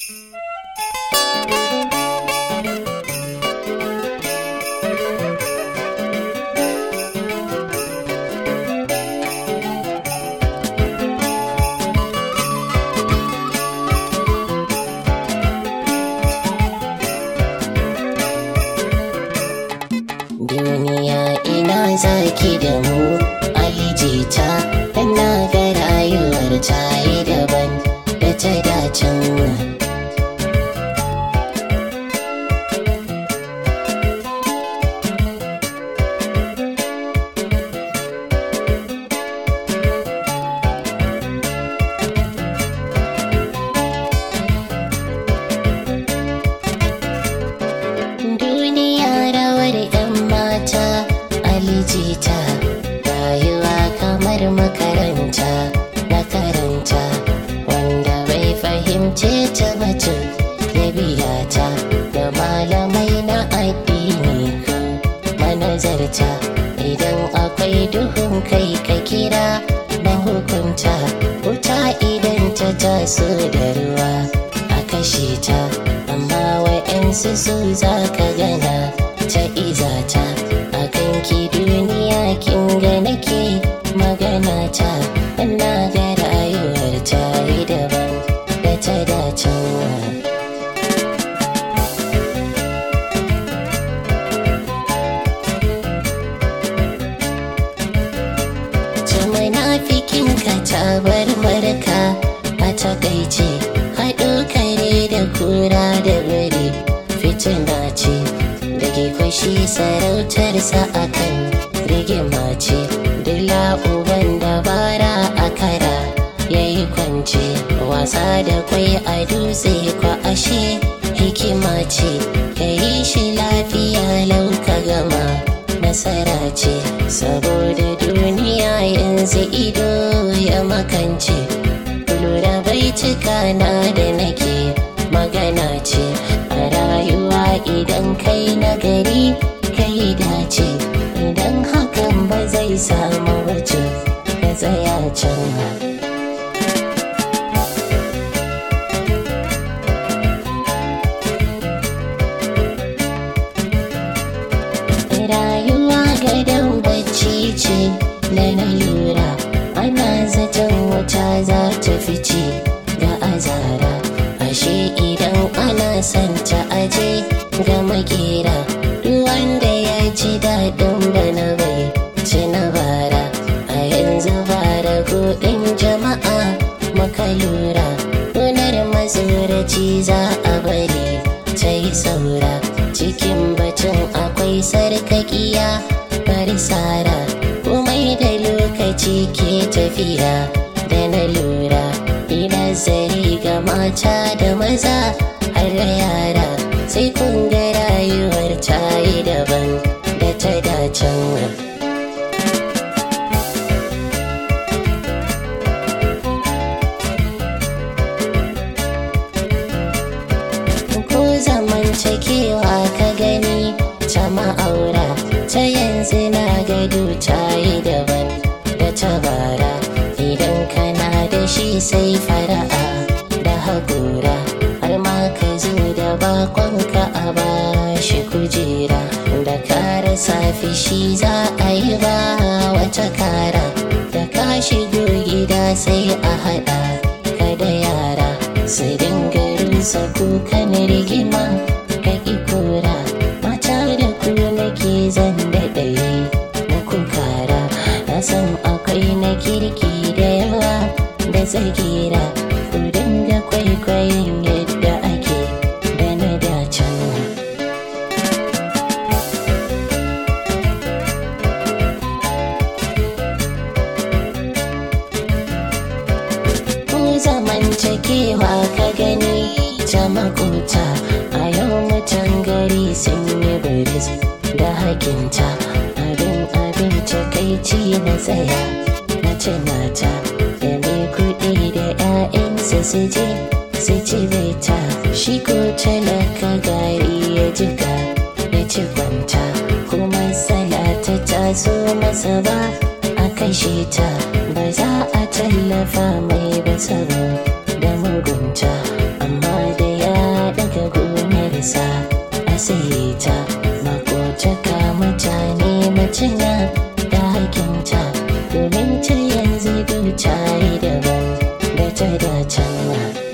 duniya ina zaki da mu alijita dan na ga rayuwar ta yi daban da ta dacin duniya rawar 'yan mata alijita rayuwa kamar makaranta na karanta wanda bai fahimce ta batu ya biya ta da malamai na addini ko manazarta idan akwai duhun kai ka kira na hukunta wuta idan ta taso da ruwa a kashe ta amma wa'yansu su za ka gana ta izata a kanki duniya kin ga nake magana ta na ga rayuwar ta yi daban da ta dacewa munafikin ka ta bar marka a takaice haɗo kare da kura da biri fitina ce da ke kwashi sarautarsa a kan rigima ce dila uban dabara a kara ya yi kwance wasa da kwai a dutse kwa ashe hikima ce ka yi shi lafiya lau ka gama nasara ce saboda duniya yanzu ido ya makance lura bai cika na da nake magana ce a rayuwa idan kai nagari kai dace idan hakan ba zai samu wace ka tsaya can ba rayuwa gadon bacci ce da na lura ana zaton wuta za ta fice ga azara ashe idan ana son ta aje ga makera duk wanda ya ji daɗin bana bai ci na bara a yanzu bara kuɗin jama'a maka lura gonar mazuraci za a bari ta yi saura cikin batun akwai sarkakiya bari sara komai da lokaci ke tafiya da na lura ina zari ga mata da maza har da yara sai kun ga rayuwar ta yi daban da ta dacen ko zamantakewa ka gani ta ma'aura ta yanzu na gado ta yi daban da ta bara idan kana da shi sai fara'a da haƙura har ma ka zo da bakonka a bashi kujera da kara safi shi za a yi ba wata kara da ka shigo gida sai a haɗa ka da yara su dinga rusa kukan rigima ka ƙi kura mata da ku nake zan daɗaye muku kara na san akwai na kirki da yawa da tsagira ku dinga kwaikwayon yadda ake da na dacen ku zamantakewa ka gani ta makota a yau mutan gari sun yi biris da hakinta abin abin takaici na tsaya na tunata da mai kuɗi da 'ya'yansa su je su ci ta shi ko talaka gari ya jika ya ci kwanta kuma salata ta zo masa ba a kashe ta ba za a tallafa mai ba tsaro da mugunta amma da tuna da hakinta domin ta yanzu duta yi daban da ta da can